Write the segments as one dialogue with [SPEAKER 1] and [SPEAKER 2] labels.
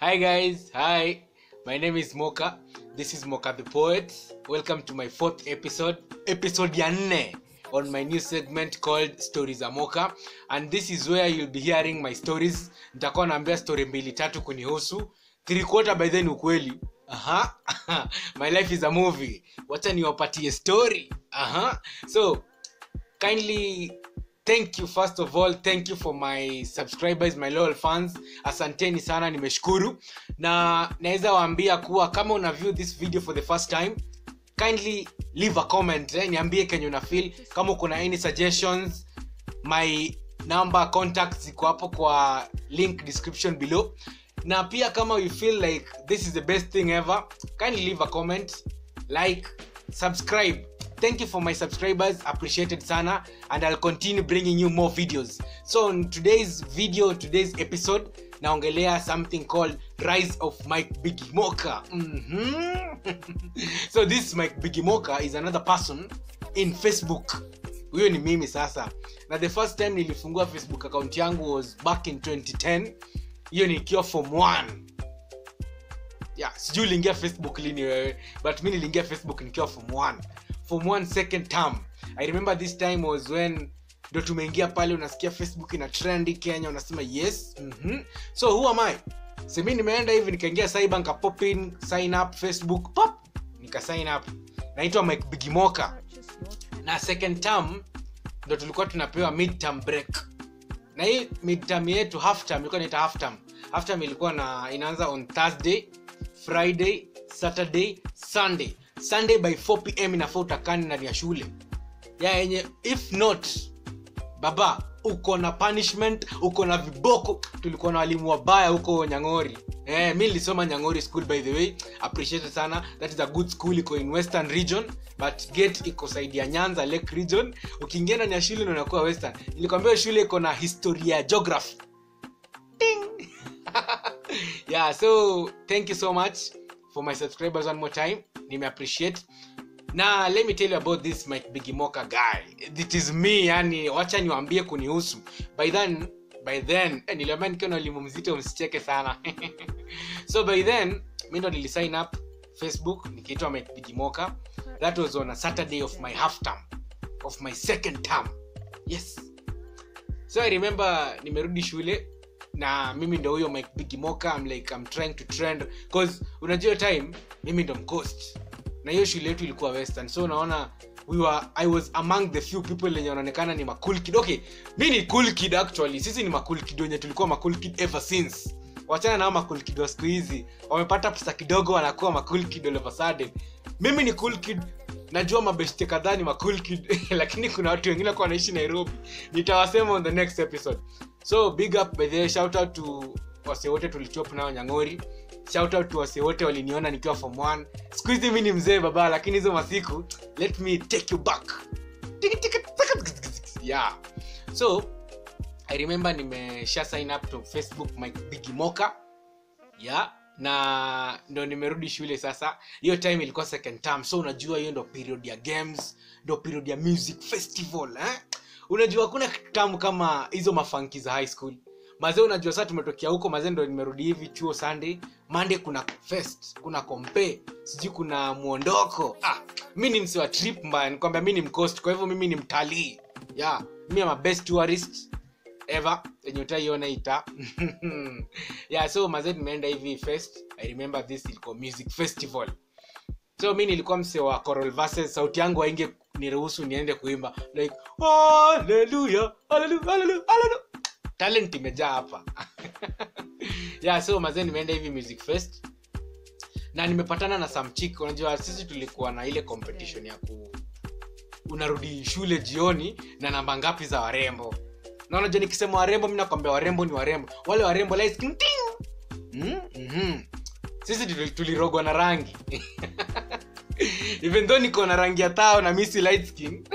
[SPEAKER 1] Hi guys, hi. My name is Moka. This is Moka the Poet. Welcome to my fourth episode, episode ya nne on my new segment called Stories za Moka. And this is where you'll be hearing my stories. Nitakuwa naambia story mbili tatu kunihusu. Three quarter by then ukweli. Aha. my life is a movie. Wacha niwapatie story. Aha. So, kindly thank you first of all thank you for my subscribers my loyal fans asanteni sana nimeshukuru na naweza waambia kuwa kama una view this video for the first time kindly leave a comment eh, niambie kenye una feel kama uko na any suggestions my number contact ziko hapo kwa link description below na pia kama you feel like this is the best thing ever kindly leave a comment like subscribe thank you for my subscribers appreciated sana and i'll continue bringing you more videos so in today's video today's episode naongelea something called rise of mike bigimoka mm-hmm. so this mike bigimoka is another person in facebook huyo ni mimi sasa na the first time nilifungua facebook account yangu was back in 2010 hiyo nikiwa form 1 yeah, sijui uliingia facebook lini wewe but mi niliingia facebook nikiwa form 1 form 1 second term i remember this time was when ndo tumeingia pale unasikia facebook ina trendi kenya unasema yes mm-hmm. so who am i semi nimeenda hivi nikaingia cyber nikapop in sign up facebook pop nika sign up naitwa mike bigimoka na second term ndo tulikuwa tunapewa midterm break na hii midterm yetu half term ilikuwa inaita half term half term ilikuwa na inaanza on thursday friday saturday sunday sunday by 4 pm inafaa utakani ndani ya shule ya yenye if not baba uko na punishment uko na viboko tulikuwa na walimu wabaya huko nyangori eh, mi nilisoma nyangori school by the way appreciated sana that is a good school iko in western region but gate iko saidi ya nyanza lake region ukiingia ndani ya shule ndo unakuwa western nilikwambia shule iko na historia ya geography Ding! yeah so thank you so much for my subscribers one more time nimeappreciate na let me tell you about this mike bigimoka guy it is me yani wacha niwambie kunihusu by then by then eh, niliambia nikiwa na elimu mzito msicheke sana so by then mi ndo nilisign up facebook nikiitwa mike bigimoka that was on a saturday of my half term of my second term yes so i remember nimerudi shule na mimi ndo huyo mike bigimoka I'm like I'm trying to trend cause unajua hiyo time mimi ndo mcost na hiyo shule yetu ilikuwa western so unaona we were, i was among the few people lenye wanaonekana ni macool kid okay mi ni cool kid actually sisi ni macool kid wenye tulikuwa macool kid ever since wachana nao macool kid wa siku hizi wamepata pesa kidogo wanakuwa macool kid all of a sudden mimi ni cool kid najua mabeshte kadhaa ni macool kid lakini kuna watu wengine kwa wanaishi nairobi nitawasema on the next episode so big up by the way, shout out to wase wote tulichop nao nyangori shout out to wase wote waliniona nikiwa form 1 siku hizi mi ni mzee baba lakini hizo masiku let me take you back Tiki, tiki, taka, tiki, tiki, tiki. yeah so i remember nimesha sign up to facebook my bigimoka yeah na ndo nimerudi shule sasa hiyo time ilikuwa second term so unajua hiyo ndo period ya games ndo period ya music festival eh? unajua hakuna tamu kama hizo mafanki za high school mazee unajua saa tumetokea huko mazee ndo nimerudi hivi chuo sunday monday kuna fest kuna kompe sijui kuna mwondoko ah, mi ni msi wa trip mbaya nikwambia mi ni mcost kwa hivyo mimi ni mtalii yeah, mi am a best tourist ever yenye utaiona ita yeah so mazee nimeenda hivi fest i remember this ilikuwa music festival so mi nilikuwa mse wa choral verses sauti yangu ainge niruhusu niende kuimba like haleluya haleluya haleluya haleluya talent imejaa hapa yeah so mazee nimeenda hivi music fest na nimepatana na samchik unajua sisi tulikuwa na ile competition ya ku unarudi shule jioni na namba ngapi za warembo na unajua nikisema warembo mi nakwambia warembo ni warembo wale warembo light skin, ting! mm? mm-hmm. sisi tuli- tulirogwa na rangi even though niko na rangi ya tao na misi light skin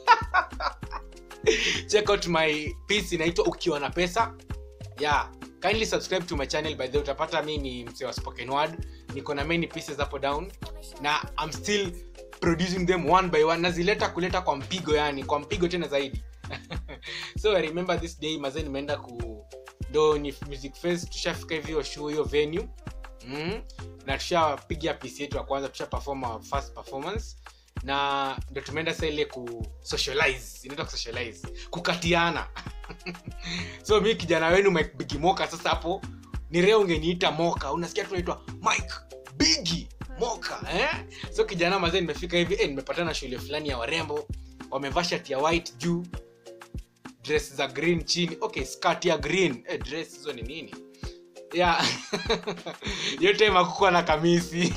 [SPEAKER 1] check out my piece inaitwa ukiwa na pesa yeah kindly subscribe to my channel by the way, utapata mi ni mse wa spoken word niko na many pieces hapo down na i'm still producing them one by one nazileta kuleta kwa mpigo yani kwa mpigo tena zaidi so i remember this day mazee nimeenda ku ndo ndo ni music fest tushafika hivi hiyo show hiyo venue mm. na tushapiga pc yetu ya kwanza tusha perform our first performance na ndo tumeenda sa ile ku socialize inaitwa ku socialize kukatiana so mi kijana wenu mike bigi moka sasa hapo ni reo ungeniita moka unasikia tunaitwa mike bigi moka eh? so kijana mazee nimefika hivi eh, nimepatana shule fulani ya warembo wamevaa shati ya white juu dress za green chini okay skirt ya green eh, dress hizo ni nini yeah hiyo time akukuwa na kamisi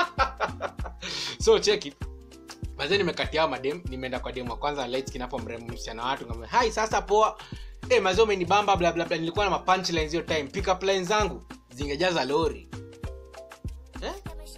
[SPEAKER 1] so cheki mazee nimekatia madem nimeenda kwa dem wa kwanza light skin hapo mrembo msichana watu ngamba hai sasa poa eh mazee umenibamba bla bla bla nilikuwa na ma punchlines hiyo time pick up lines zangu zingejaza lori eh?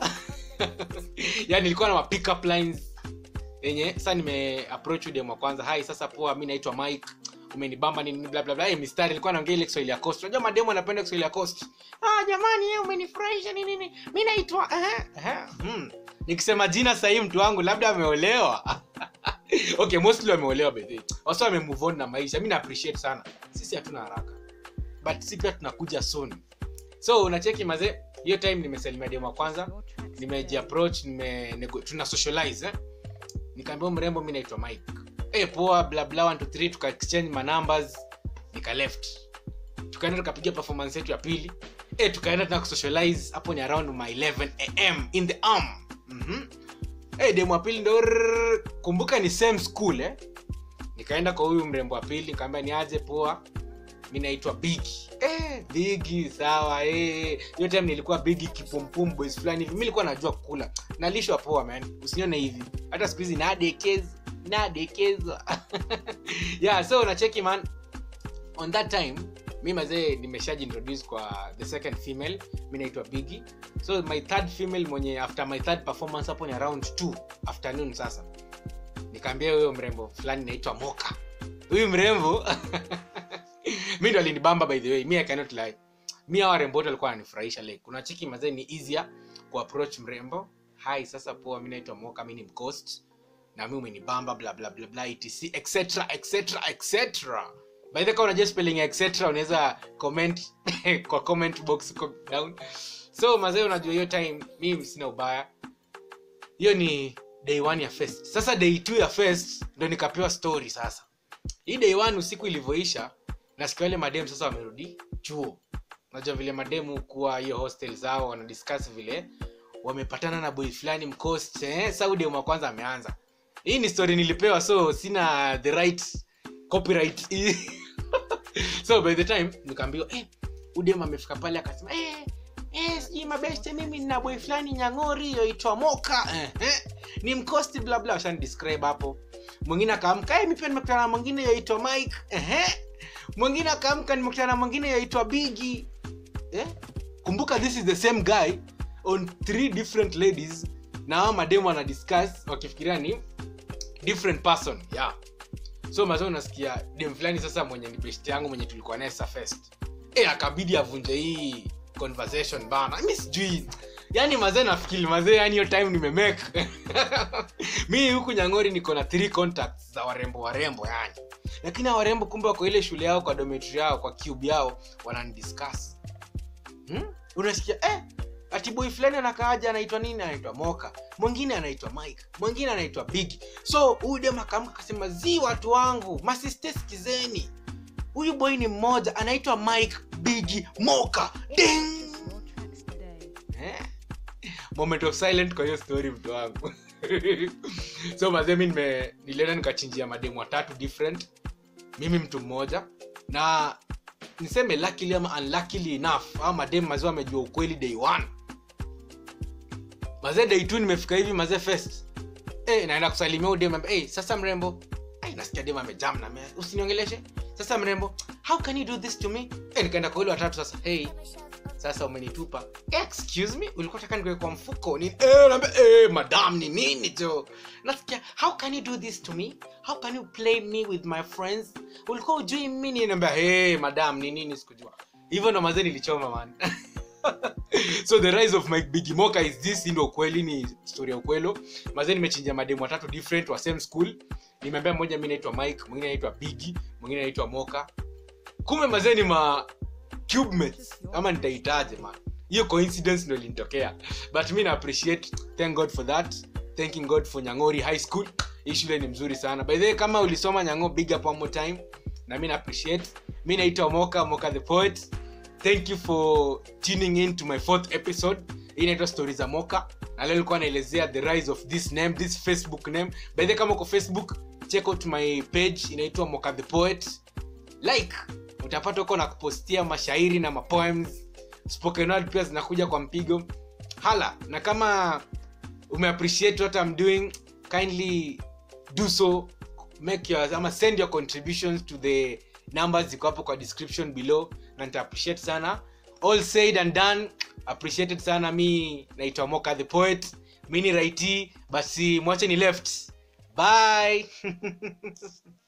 [SPEAKER 1] yani nilikuwa na ma pick up lines yenye sasa nime approach dem wa kwanza hai sasa poa mi naitwa mike umenibamba nini bla bla bla eh mistari nilikuwa naongea ile Kiswahili ya coast unajua mademo anapenda Kiswahili ya coast ah jamani yeye umenifurahisha nini nini mimi naitwa eh eh hmm. nikisema jina sahihi mtu wangu labda ameolewa okay mostly wameolewa by the way wasa wame move on na maisha mimi na appreciate sana sisi hatuna haraka but sisi pia tunakuja soon so unacheki mazee hiyo time nimesalimia demo wa kwanza nimejiapproach nime nego- tuna socialize eh? nikaambia huyu mrembo mi naitwa mike eh poa bla bla 1 2 3 tuka exchange ma numbers nika left tukaenda tukapiga performance yetu ya pili eh tukaenda tuna kusocialize hapo ni around my 11 am in the arm mhm eh demo wa pili ndo rrrr. kumbuka ni same school eh nikaenda kwa huyu mrembo wa pili nikamwambia ni aje poa mi naitwa bigi eh, bigi sawa eh. hiyo time nilikuwa bigi kipumpum boys fulani hivi mi nilikuwa najua kukula nalishwa poa man usinione hivi hata siku hizi nadekeza nadekezwa yeah so unacheki man on that time mi mazee nimeshajiintroduce kwa the second female mi naitwa bigi so my third female mwenye after my third performance hapo ni around 2 afternoon sasa nikaambia huyo mrembo fulani naitwa moka huyu mrembo mi ndo alinibamba by the way mi I cannot lie mi hawa warembo wote walikuwa wananifurahisha like kuna chiki mazee ni easier kuapproach mrembo hi sasa poa mi naitwa moka mi ni mcost na mi umenibamba bla bla bla bla etc etc etc etc by the way kama unajua spelling ya etc unaweza comment kwa comment box huko down so mazee unajua hiyo time mi sina ubaya hiyo ni day one ya fest sasa day two ya fest ndo nikapewa story sasa hii day one usiku ilivyoisha nasikia wale madem sasa wamerudi chuo unajua vile mademu kuwa hiyo hostel zao wanadiscuss vile wamepatana na boy fulani mcost eh? saudem wa kwanza ameanza hii ni story nilipewa so sina the right copyright so by the time nikaambiwa eh, udem amefika pale akasema eh, eh, sijui mabeste mimi nina boy fulani nyang'ori yoitwa moka eh, eh, ni mkosti bla bla washani describe hapo mwingine akaamka eh, mi pia nimekutana na mwingine yoitwa mike eh, mwingine akaamka nimekutana na mwingine yoitwa bigi eh? kumbuka this is the same guy on three different ladies na hao mademu wana discuss wakifikiria ni different person yeah so mazao unasikia dem fulani sasa mwenye ni best yangu mwenye tulikuwa naye safest e akabidi avunje hii conversation bana mi sijui yani mazee nafikiri mazee yani hiyo time nimemake mi huku nyang'ori niko na three contacts za warembo warembo yani lakini hao warembo kumbe wako ile shule yao kwa dometri yao kwa cube yao wananidiscuss hmm? unasikia eh, ati boy fulani anakaaja anaitwa nini anaitwa moka mwingine anaitwa mike mwingine anaitwa big so huyu dem akaamka akasema zi watu wangu masiste skizeni huyu boy ni mmoja anaitwa mike bigi moka ding
[SPEAKER 2] More tracks today.
[SPEAKER 1] eh? moment of silent kwa hiyo story mtu wangu so mazee mi nime- nilienda nikachinjia mademu watatu different mimi mtu mmoja na niseme luckily ama unluckily enough au mademu mazee wamejua ukweli day one mazee day two nimefika hivi mazee first eh naenda kusalimia huyu dem hey, sasa mrembo hey, nasikia dem amejam na mea usiniongeleshe sasa mrembo how can you do this to me eh, nikaenda kwa ule watatu sasa hey sasa umenitupa excuse me ulikuwa taka nikuwe kwa mfuko ni eh, naambia, eh, madam ni nini jo nasikia how can you do this to me how can you play me with my friends ulikuwa ujui mini naambia hey, madam ni nini sikujua hivyo ndo mazee nilichoma man so the rise of mike bigimoka is this hii ndo ukweli ni story ya ukwelo mazee nimechinja mademu watatu different wa same school nimeambia mmoja mi naitwa mike mwingine naitwa bigi mwingine naitwa moka kumbe mazee ni ma cube mates ama nitaitaje man hiyo coincidence ndo ilinitokea but mi na appreciate thank god for that thanking god for nyangori high school hii shule ni mzuri sana by the way kama ulisoma nyango big up one more time na mi na appreciate mi naitwa moka moka the poet thank you for tuning in to my fourth episode hii inaitwa stori za moka na leo ilikuwa naelezea the rise of this name this facebook name by the way, kama uko facebook check out my page inaitwa moka the poet like utapata huko na kupostia mashairi na mapoems spoken word pia zinakuja kwa mpigo hala na kama umeappreciate what I'm doing kindly do so make your ama send your contributions to the numbers ziko hapo kwa description below na nita appreciate sana all said and done appreciated sana mi naitwa moka the poet mi ni raiti basi mwache ni left bye